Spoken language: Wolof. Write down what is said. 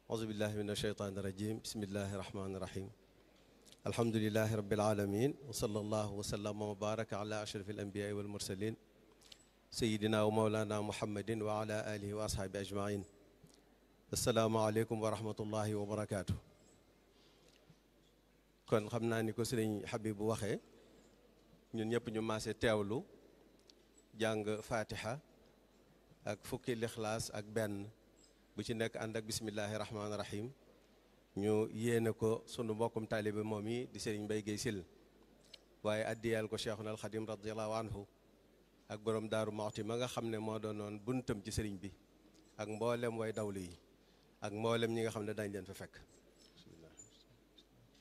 auzubillahi min asheytaani irajim bismillahi irahmani irahim alhamdulilahi rabilalamin wa sallallahu wa sallama wa baraka ala ashraf alambiyaai walmursalin sayidina wa maulana muhammadin wa ala alihi wa ashaabi ajmain asalaamualeykum wa rahmatullahi wa barakaatu kon xam naa ni ko sëriñ Habib bu waxee ñun ñëpp ñu maase teewlu jàng fatiha ak fukki lixlaas ak benn bu ci nekk ànd ak bismillahi rahmaani rahim ñu yéene ko sunu mbokkum taalibe moom yi di sëriñ Mbay Géey Sil waaye addiyal ko cheikhuna alxadim radiallahu anhu ak borom daaru Muxti ma nga xam ne moo doonoon buntam ci sëriñ bi ak mboolem way dawlu yi ak mboolem ñi nga xam ne dañ leen fa fekk